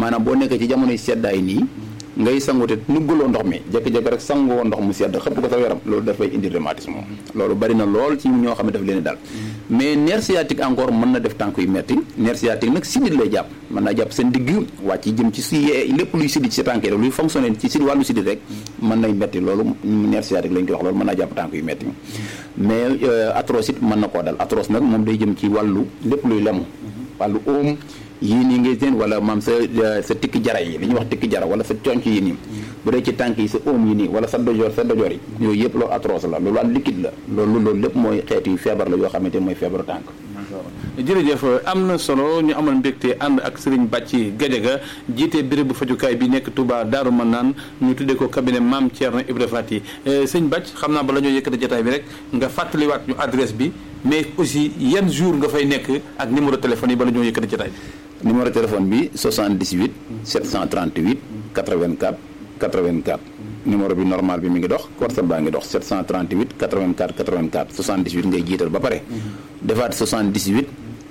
maanaam boo nekkee ci jamonoy seddaay nii ngay sangu te nugguloo ndox mi jékki-jékki rek sangoo ndox mu sedd xëpp ko sa yaram loolu dafay indi rhumatisme loolu bari na lool ci ñoo xam ne daf leen daal mais nerf sciatique encore mën na def tànk yu metti nerf sciatique nag sidit lay jàpp mën naa jàpp seen digg wàcc jëm ci si lépp luy sidit ci sa tànk yi luy fonctionné ci si wàllu sidit rek mën nay metti loolu nerf sciatique lañ koy wax loolu mën naa jàpp tànk yu metti mais arthrose it mën na koo dal arthrose nag moom day jëm ci wàllu lépp luy lemu wàllu óom yii nii ngay seen wala maam sa sa tikki jara yi li ñuy wax tikki jara wala sa conc yi nii bu dee ci tànk yi sa óom yi nii wala sa dojoor sa dojoor yi yooyu yëpp loolu arthrose la loolu wàllu liquide la loolu loolu lépp mooy xeetu feebar la yoo xamante ne mooy feebaru tànk jërëjëf am na solo ñu amal mbégte ànd ak Serigne Bàcci Gadiaga jiite béréb bu fajukaay bi nekk Touba Daaru Manaan ñu tuddee ko cabinet Mame Thierno Ibra Fati sëñ Bàcc xam naa bala ñoo yëkkati jotaay bi rek nga fàttaliwaat ñu adresse bi mais aussi yan jour nga fay nekk ak numéro téléphone yi bala ñoo yëkkati jotaay bi numéro téléphone bi 78 738 84 84 numéro bi normal bi mi ngi dox WhatsApp baa ngi dox 738 84 84 78 ngay jiital ba pare defaat 78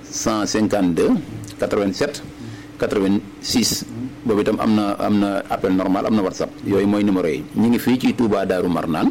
152 87 86 boobu itam am na am na appel normal am na WhatsApp yooyu mooy numéro yi ñu ngi fii ci Touba Daaru Marnaan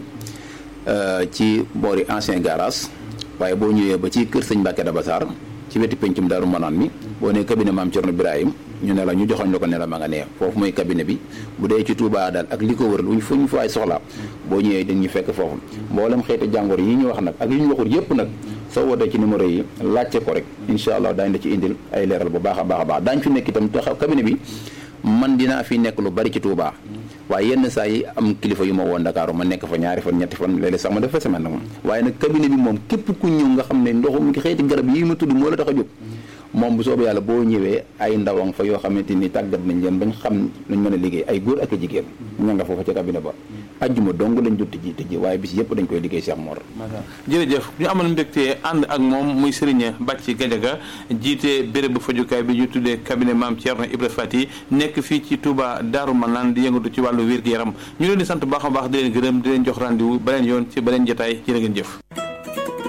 ci boori ancien garage waaye boo ñëwee ba ci kër sëñ Mbacke Dabassar ci wetu pencum Daaru Marnaan mi boo nee cabinet maam Thierno Birahim ñu ne la ñu joxoñ la ko ne la ma nga nee foofu mooy cabinet bi bu dee ci Touba daal ak li ko wër luñ fu ñu faay soxla boo ñëwee dañuy fekk foofu mboolem xeeti jàngor yi ñu wax nag ak yi ñu waxul yëpp nag soo wootee ci numéro yi laajte ko rek incha allah daañu la ci indil ay leeral bu baax a baax a baax daañu fi nekk itam taxaw cabinet bi man dinaa fi nekk lu bari ci Touba waaye yenn saa yi am kilifa yu ma woon Dakar ma nekk fa ñaari fan ñetti fan léeg-léeg sax ma def fa semaine nag moom waaye nag cabinet bi moom képp ku ñëw nga xam ne ndoxum xeeti garab yi ma tudd moo la tax a jóg moom bu soobee yàlla boo ñëwee ay ndawang fa yoo xamante ni tàggat nañ leen bañ xam luñ mën a liggéey ay góor ak a jigéen ña nga foofa ca cabinet ba ajjuma dong lañ dut tëji tëji waaye bis yëpp dañ koy liggéey Cheikh Mor jërëjëf ñu amal mbégte ànd ak moom muy Serigne Bàcci Gadiaga jiite béréb bu fajukaay bi ñu tuddee cabinet Mame Thierno Ibra Fati nekk fii ci Touba Daaru Manaan di yëngatu ci wàllu wér-gu-yaram ñu leen di sant baax a baax di leen gërëm di leen jox rendez-vous beneen yoon ci beneen jotaay jërë ngeen jëf